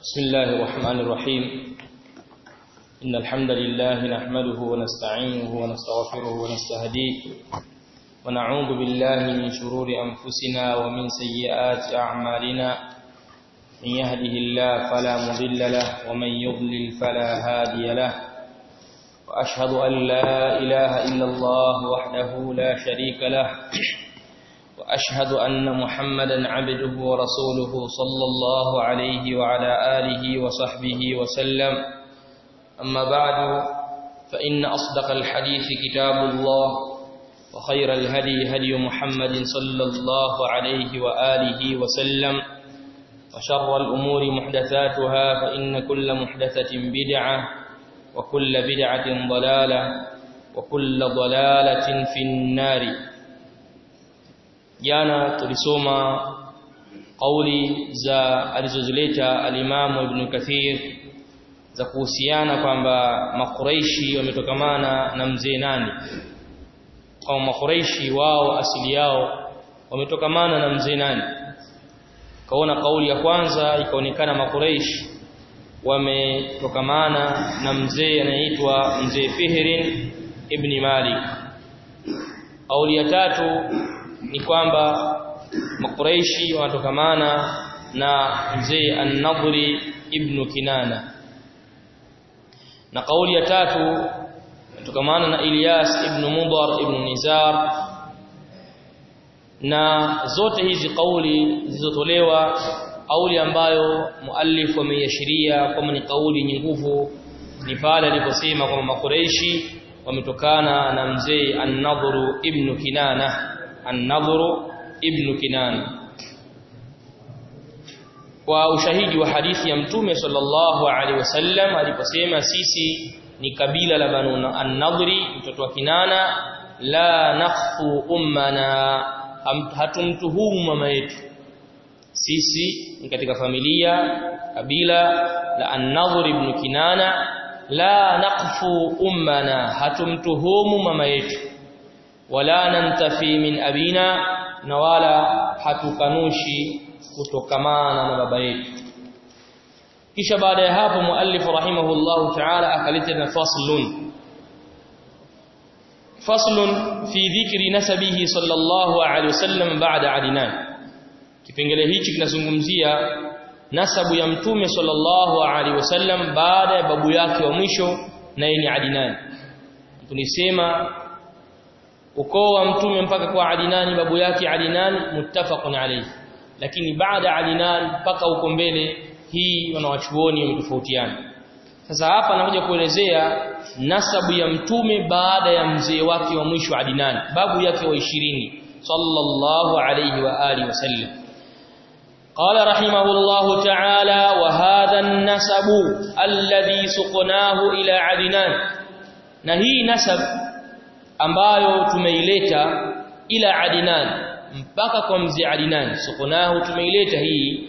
بسم الله الرحمن الرحيم إن الحمد لله نحمده ونستعينه ونستغفره ونستهديه ونعوذ بالله من شرور أنفسنا ومن سيئات أعمالنا من يهده الله فلا مضل له ومن يضلل فلا هادي له وأشهد أن لا إله إلا الله وحده لا شريك له وأشهد أن محمدا عبده ورسوله صلى الله عليه وعلى آله وصحبه وسلم أما بعد فإن أصدق الحديث كتاب الله وخير الهدي هدي محمد صلى الله عليه وآله وسلم وشر الأمور محدثاتها فإن كل محدثة بدعة وكل بدعة ضلالة وكل ضلالة في النار jana tulisoma kauli za alizozileta alimamu ibn Kathir za kuhusiana kwamba makureishi wametokamana na mzee nani kwa makureishi wao asili yao wametokamana na mzee nani kaona kauli ya kwanza ikaonekana makureishi wametokamana na mzee anayeitwa mzee Fihrin ibn Malik kauli ya tatu ni kwamba makuraishi wanatokamana na mzee an-Nadri ibn Kinana na kauli ya tatu inatokamana na Ilyas ibn Mudar ibn Nizar na zote hizi kauli zilizotolewa kauli ambayo muallif ameiashiria kama ni kauli yenye nguvu ni pale aliposema kwamba makuraishi wametokana na mzee an-Nadru ibn Kinana النضر ابن كنان kwa ushahidi wa hadithi ya mtume sallallahu alaihi wasallam aliposema sisi ni kabila la banu an-nadri mtoto wa kinana la nakhfu ummana hatumtuhumu mama yetu sisi ni katika familia kabila la an-nadri ibn kinana la naqfu ummana hatumtuhumu mama yetu wala nantafi min abina na wala hatukanushi kutokamana na baba yetu kisha baada ya hapo muallif rahimahullahu ta'ala akaleta na faslun faslun fi dhikri nasabihi sallallahu alaihi wasallam ba'da adinan kipengele hichi kinazungumzia nasabu ya mtume sallallahu alaihi wasallam baada ya babu yake wa mwisho naye ni adinan tulisema ukoo wa mtume mpaka kwa Adinani babu yake Adinani muttafaqun alayhi lakini baada Adinani mpaka huko mbele hii wanawachuoni wametofautiana sasa hapa anakuja kuelezea nasabu ya mtume baada ya mzee wake wa mwisho Adinani babu yake wa 20 sallallahu alayhi wa alihi wasallam قال رحمه الله تعالى وهذا النسب الذي سقناه إلى عدنان نهي نسب ambayo tumeileta ila Adnan mpaka kwa mzee Adnan sukunahu tumeileta hii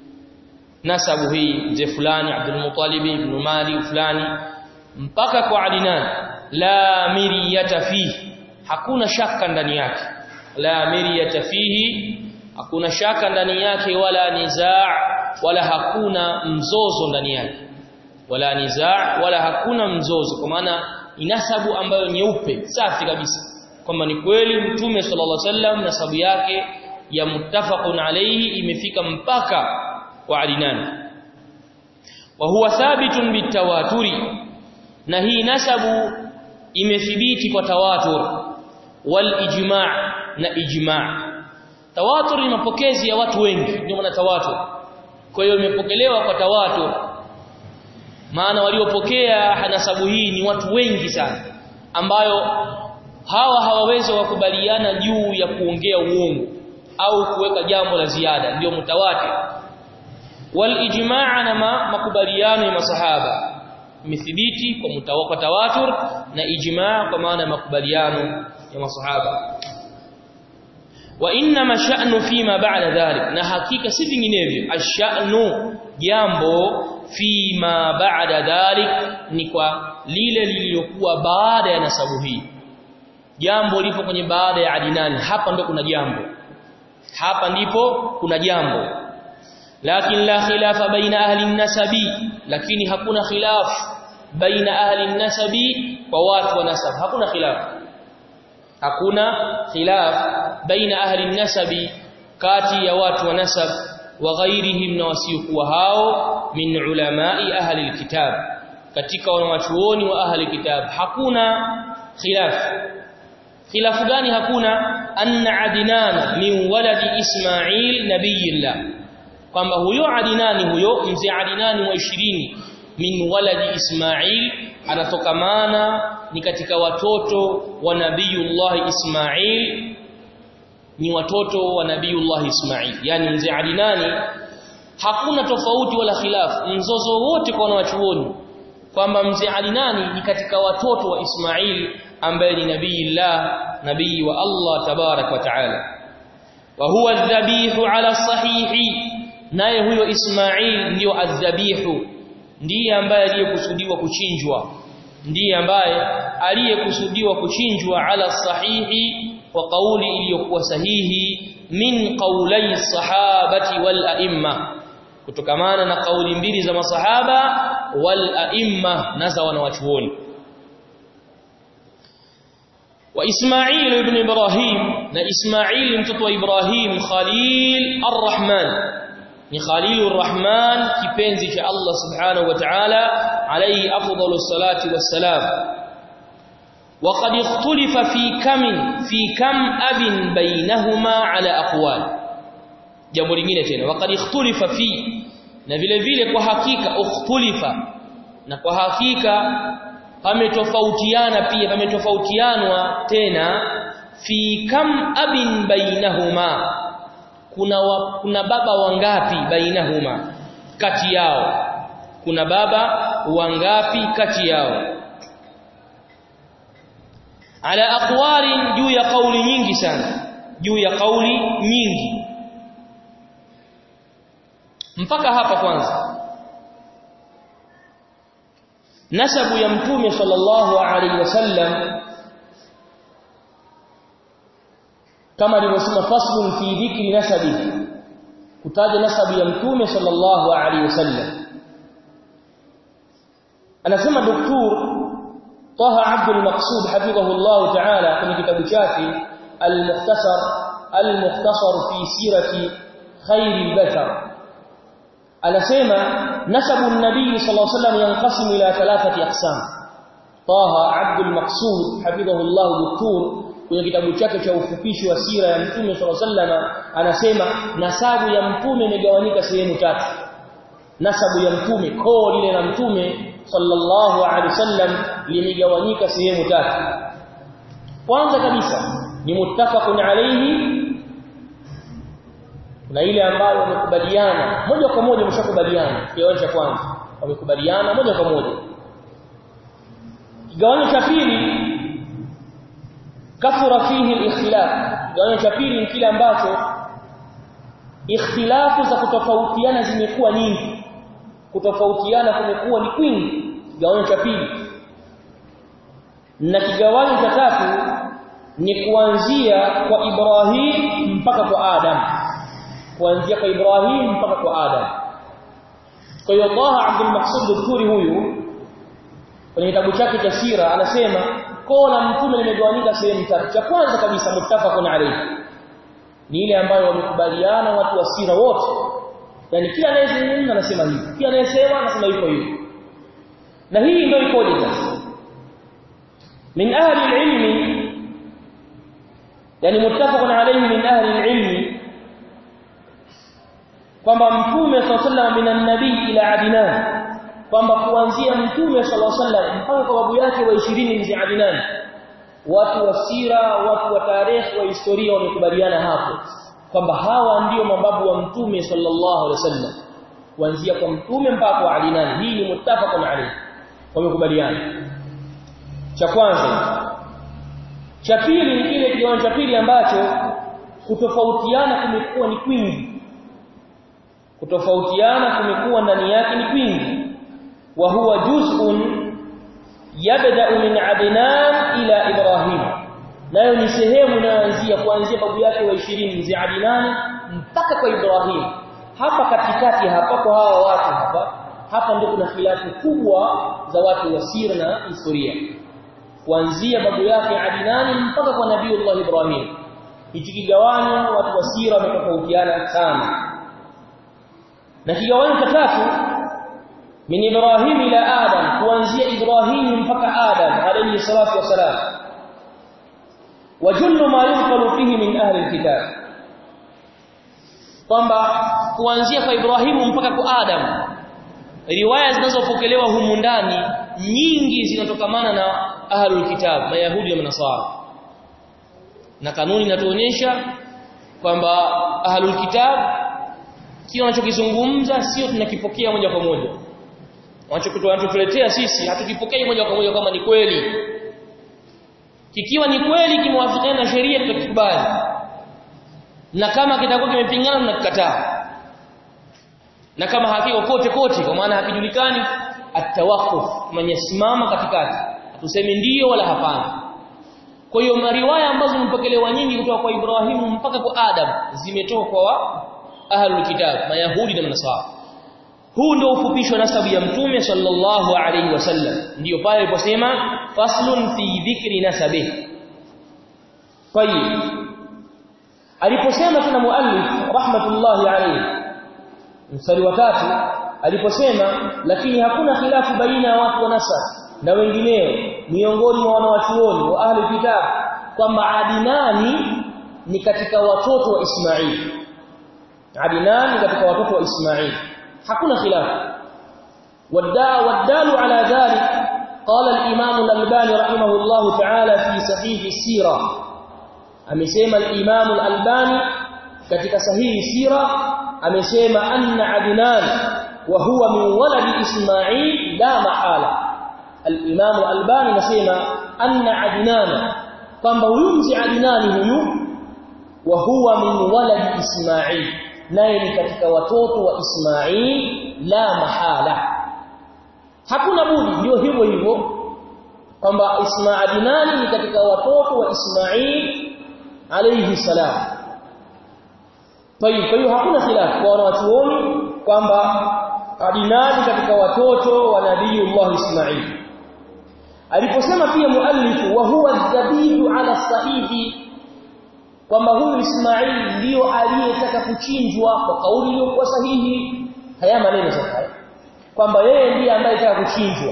nasabu hii mzee fulani Abdul Muttalib ibn Mali fulani mpaka kwa Adnan la miriyata fihi hakuna shaka ndani yake la miriyata fihi hakuna shaka ndani yake wala nizaa wala hakuna mzozo ndani yake wala nizaa wala hakuna mzozo kwa maana inasabu ambayo nyeupe safi kabisa kwamba ni kweli mtume sallallahu alaihi wasallam nasabu yake ya muttafaqun alayhi imefika mpaka kwa Adnan wa huwa thabitun bitawaturi na hii nasabu imethibiti kwa tawatur wal ijma' na ijma' tawatur ni mapokezi ya watu wengi ndio maana tawatur kwa hiyo imepokelewa kwa tawatur maana waliopokea nasabu hii ni watu wengi sana ambayo hawa hawawezi wakubaliana juu ya kuongea uongo au kuweka jambo la ziada ndio mutawatir wal ijmaa na makubaliano ya masahaba imethibiti kwa mutawaka tawatur na ijmaa kwa maana ya makubaliano ya masahaba wa inna sha'nu fima ba'da dhalik na hakika si vinginevyo ash-sha'nu jambo fima ba'da dhalik ni kwa lile lililokuwa baada ya nasabu hii jambo lipo kwenye baada ya adinani hapa ndo kuna jambo hapa ndipo kuna jambo lakin la khilafa baina ahli nasabi lakini hakuna khilaf baina ahli nasabi kwa watu wa nasab hakuna khilaf hakuna khilaf baina ahli nasabi kati ya watu wa nasab wa ghairihim na wasiokuwa hao min ulamai ahli alkitab katika wanawachuoni wa ahli kitab hakuna khilaf khilafu gani hakuna anna adnan min waladi ismail nabiyillah kwamba huyo adinani huyo mzee adinani wa 20 min waladi ismail anatokamana ni katika watoto wa nabiyullah ismail ni watoto wa nabiyullah ismail yani mzee adinani hakuna tofauti wala khilaf mzozo wote kwa wanachuoni kwamba mzee adinani ni katika watoto wa ismail ambaye ni nabiyillah nabii wa Allah tabarak wa taala wa huwa adhabihu ala sahihi naye huyo Ismail ndio adhabihu ndiye ambaye aliyekusudiwa kuchinjwa ndiye ambaye aliyekusudiwa kuchinjwa ala sahihi kwa kauli iliyokuwa sahihi min qaulai sahabati wal aimma kutokamana na kauli mbili za masahaba wal aimma na za wanawachuoni wa Ismail ibn Ibrahim na Ismail mtoto wa Ibrahim Khalil ar-Rahman ni Khalilur Rahman kipenzi cha Allah Subhanahu wa Ta'ala alayhi afdalus salati wassalam وقد اختلف في كم في كم اب بينهما على اقوال jambo lingine tena وقد اختلف في na vile vile kwa hakika ukhtulifa na kwa hakika pametofautiana pia pametofautianwa tena fi kam abin bainahuma kuna wa, kuna baba wangapi bainahuma kati yao kuna baba wangapi kati yao ala aqwalin juu ya kauli nyingi sana juu ya kauli nyingi mpaka hapa kwanza nasabu ya mtume sallallahu alaihi wasallam kama alivyosema faslun fi dhikri nasabi kutaja nasabu ya mtume sallallahu alaihi wasallam anasema doktor Taha Abdul Maqsud hafidhahu Allah ta'ala kwenye kitabu chake al-Mukhtasar al-Mukhtasar fi sirati khairil bashar anasema nasabu an-nabii sallallahu alayhi wasallam yanqasimu ila thalathati aqsam Taha Abdul Maqsud hafidhahu Allah doktor kwenye kitabu chake cha ufupishi wa sira ya mtume sallallahu alayhi wasallam anasema nasabu ya mtume imegawanyika sehemu tatu nasabu ya mtume koo lile la mtume sallallahu alaihi wasallam limegawanyika sehemu tatu kwanza kabisa ni muttafaqun alayhi na ile ambayo wamekubaliana moja kwa moja mshakubaliana kiwango cha kwanza wamekubaliana moja kwa moja kigawanyo cha pili kathura fihi al-ikhtilaf kigawanyo cha pili ni kile ambacho ikhtilafu za kutofautiana zimekuwa nyingi kutofautiana kumekuwa ni kwingi kigawanyo cha pili na kigawanyo cha tatu ni kuanzia kwa Ibrahim mpaka kwa Adam kuanzia kwa Ibrahim mpaka kwa Adam kwa hiyo Allah Abdul Maqsud Dhuri huyu kwenye kitabu chake cha sira anasema koo la mtume limegawanyika sehemu tatu cha kwanza kabisa muttafaqun alayhi ni ile ambayo wamekubaliana watu wa sira wote yani kila anayezungumza anasema hivi kila anayesema anasema hivyo hivyo na hii ndio ikoje sasa min ahli alilmi yani muttafaqun alayhi min ahli alilmi kwamba mtume sallallahu minan nabii ila adnan kwamba kuanzia mtume sallallahu alaihi wasallam mpaka kwa babu yake wa 20 mzee adnan watu wa sira watu wa tarehe wa historia wamekubaliana hapo kwamba hawa ndio mababu wa mtume sallallahu alaihi wasallam kuanzia kwa mtume mpaka kwa adnan hii ni muttafaqun alayhi wamekubaliana cha kwanza cha pili ni kile kiwango cha pili ambacho kutofautiana kumekuwa ni kwingi kutofautiana kumekuwa ndani yake ni kwingi wa huwa juz'un yabda min adnan ila ibrahim nayo ni sehemu inayoanzia kuanzia babu yake wa 20 mzee adnan mpaka kwa ibrahim hapa katikati hapa kwa hawa watu hapa hapa ndio kuna khilafu kubwa za watu wa sira na historia kuanzia babu yake Adinani mpaka kwa Nabiiullah Ibrahim hichi kigawanyo watu wa sira wametofautiana sana na kigawanyo cha tatu min Ibrahim ila Adam kuanzia Ibrahim mpaka Adam alayhi salatu wasalam wajullu ma yunqalu fihi min ahli alkitab kwamba kuanzia kwa Ibrahimu mpaka kwa Adam riwaya zinazopokelewa humu ndani nyingi zinatokamana na ahlul kitab mayahudi na manasara na kanuni inatuonyesha kwamba ahlul kitab kile wanachokizungumza sio tunakipokea moja kwa moja wanachotuletea sisi hatukipokei moja kwa moja kama ni kweli kikiwa ni kweli kimewafikiana na sheria tutakubali na kama kitakuwa kimepingana tunakikataa na kama hakiko kote kote kwa maana hakijulikani atawakuf manyasimama katikati tuseme ndiyo wala hapana kwa hiyo mariwaya ambazo mpokelewa nyingi kutoka kwa Ibrahimu mpaka kwa Adam zimetoka kwa ahlul kitab mayahudi na manasara huu ndio ufupisho nasabu ya mtume sallallahu alaihi wasallam ndiyo pale aliposema faslun fi dhikri nasabi tayib aliposema tena muallif rahmatullahi alayhi mstari wa tatu aliposema lakini hakuna khilafu baina ya watu wa nasab na wengineo miongoni mwa wanawachuoni wa ahli kitab kwamba Adinani ni katika watoto wa Ismail Adinani katika watoto wa Ismail hakuna khilafu wadaa wadalu ala dhalik qala al-imam al-albani rahimahullah ta'ala fi sahih as-sira amesema al-imam al-albani katika sahihi sira amesema anna adnan wa huwa min waladi ismail la mahala al-imam al-albani anasema anna adnan kwamba huyu mzi adnani huyu wa huwa min waladi ismail naye ni katika watoto wa ismail la mahala hakuna budi ndio hivyo hivyo kwamba ismail adnani ni katika watoto wa ismail alayhi salam Tayib, kwa hiyo hakuna khilafu kwa wanawachuoni kwamba Adinani katika watoto wa Nabiiullah Ismail. Aliposema pia muallifu wa huwa dhabihu ala sahihi kwamba huyu Ismail ndiyo aliyetaka kuchinjwa kwa kauli iliyokuwa sahihi. Haya maneno sasa kwamba yeye ndiye ambaye alitaka kuchinjwa.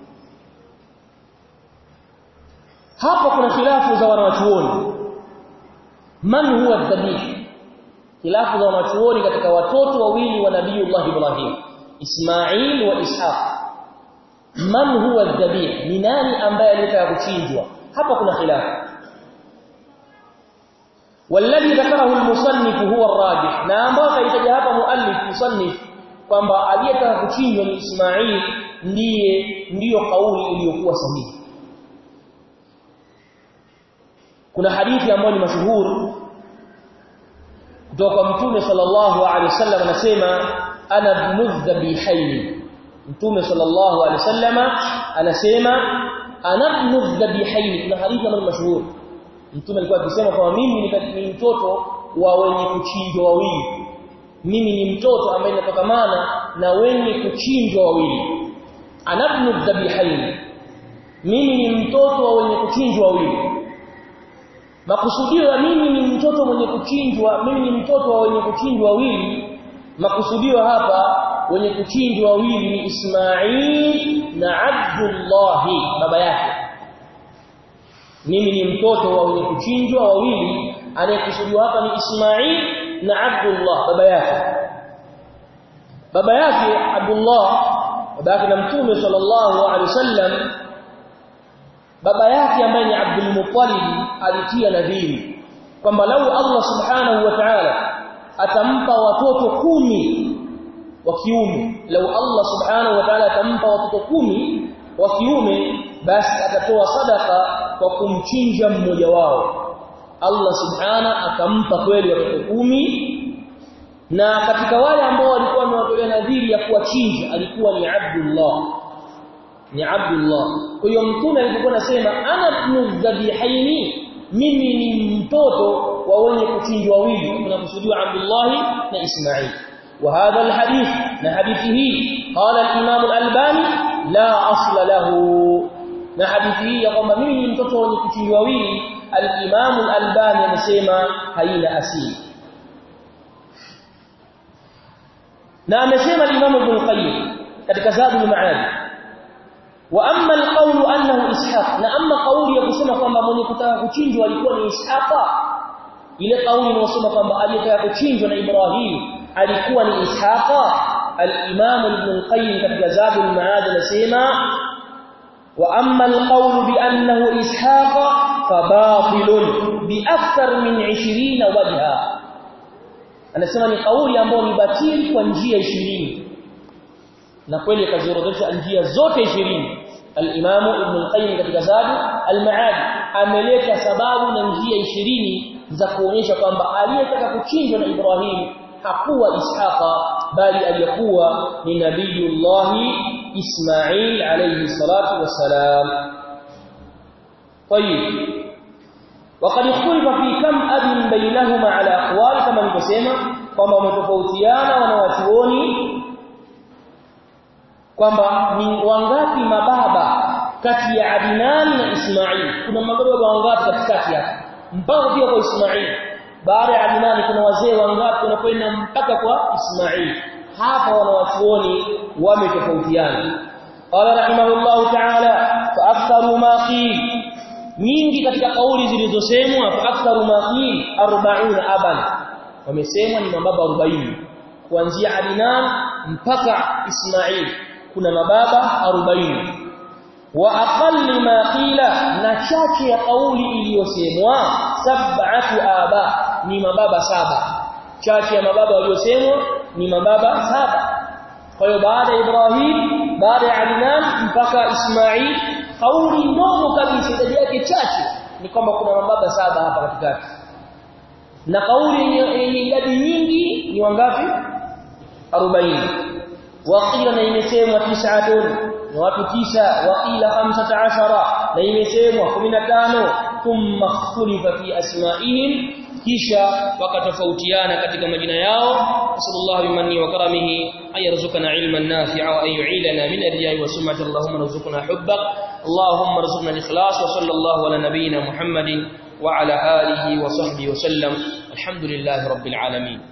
Hapa kuna khilafu za wanawachuoni. Man huwa dhabihu khilafu za wanachuoni katika watoto wawili wa Nabiiullah Ibrahim Ismail wa Ishaq man huwa dhabih ni nani ambaye alitaka kuchinjwa hapa kuna khilafu والذي ذكره المصنف هو الراجح na ambao kaitaja hapa muallif musannif kwamba aliyetaka kuchinjwa ni Ismail ndiye ndiyo kauli iliyokuwa sahihi kuna hadithi ambayo ni mashuhuri kutoka kwa mtume sallallahu alaihi wasallam anasema ana ibnudhabihaini mtume sallallahu alaihi wasallam anasema ana ibnudhabihaini kuna hadithi ambayo mashuhuri mtume alikuwa akisema kwamba mimi ni mtoto wa wenye kuchinjwa wawili mimi ni mtoto ambaye natokamana na wenye kuchinjwa wawili ana ibnudhabihaini mimi ni mtoto wa wenye kuchinjwa wawili makusudio ya mimi ni mtoto mwenye kuchinjwa mimi ni mtoto wa wenye kuchinjwa wawili makusudio hapa wenye kuchinjwa wawili ni Ismail na Abdullah baba yake mimi ni mtoto wa wenye kuchinjwa wawili anayekusudiwa hapa ni Ismail na Abdullah baba yake baba yake Abdullah baba yake na mtume sallallahu alaihi wasallam baba yake ambaye ni Abdul Muttalib alitia nadhiri kwamba lau Allah subhanahu wa ta'ala atampa watoto kumi wa kiume lau Allah subhanahu wa ta'ala atampa watoto kumi wa kiume basi atatoa sadaka kwa kumchinja mmoja wao Allah subhana akampa kweli watoto kumi na katika wale ambao walikuwa wamewatolea nadhiri ya kuwachinja alikuwa ni Abdullah ni Abdullah kwa hiyo mtume alipokuwa anasema ana ibnu dhabihaini mimi ni mtoto wa wenye kuchinjwa wawili kunakusudiwa Abdullah na Ismail وهذا الحديث لحديثه قال الإمام الألباني لا أصل له لحديثه يقوم منه mtoto wenye kuchinjwa wawili al-Imam al-Albani amesema haina asili na amesema al-Imam Ibn Qayyim katika Zadul Ma'ad wa amma al-qawl annahu Ishaq na amma kauli ya kusema kwamba mwenye kutaka kuchinjwa alikuwa ni Ishaqa ile kauli inayosema kwamba aliyetaka kuchinjwa na Ibrahim alikuwa ni Ishaqa al-Imam Ibn al-Qayyim katika Zadul Ma'ad anasema wa amma al-qawl bi annahu Ishaqa fabatilun bi akthar min 20 wajha anasema ni kauli ambayo ni batili kwa njia 20 na kweli akaziorodhesha njia zote 20 al-Imam Ibn al-Qayyim katika Zadul al-Ma'ad ameleta sababu na njia 20 za kuonyesha kwamba aliyetaka kuchinjwa na Ibrahim hakuwa Ishaqa bali aliyekuwa ni Nabiyullah Ismail alayhi salatu wassalam. طيب وقد اختلف في كم اب بينهما على اقوال كما nilivyosema kwamba wametofautiana wanawachuoni kwamba ni wangapi mababa kati ya Adnan na Ismail kuna mababa wangapi katikati hapo mpaka pia kwa Ismail baada ya Adnan kuna wazee wangapi wanakwenda mpaka kwa Ismail hapa wanawachuoni wametofautiana qala rahimahullahu ta'ala fa aktharu ma qil nyingi katika kauli zilizosemwa fa aktharu ma qil 40 aban wamesemwa ni mababa 40 kuanzia Adnan mpaka Ismail kuna mababa 40 wa aqalli ma qila na chache ya kauli iliyosemwa sab'atu aba ni mababa saba chache ya mababa waliosemwa ni mababa saba kwa hiyo baada ya Ibrahim baada ya Adnan mpaka Ismail kauli ndogo kabisa idadi yake chache ni kwamba kuna mababa saba hapa katikati na kauli yenye idadi nyingi ni wangapi 40 waqila na imesemwa tis'atun na watu tisa waqila 15 na imesemwa 15 thumma ikhtalifa fi asma'ihim kisha wakatofautiana katika majina yao sallallahu bimanni wa karamihi ayarzuqana ilman nafi'a wa ayu'ilana min ar-riya'i wa sum'ati allahumma rzuqna hubbak allahumma rzuqna al-ikhlas wa sallallahu ala nabiyyina muhammadin wa ala alihi wa sahbihi wa sallam alhamdulillahi rabbil alamin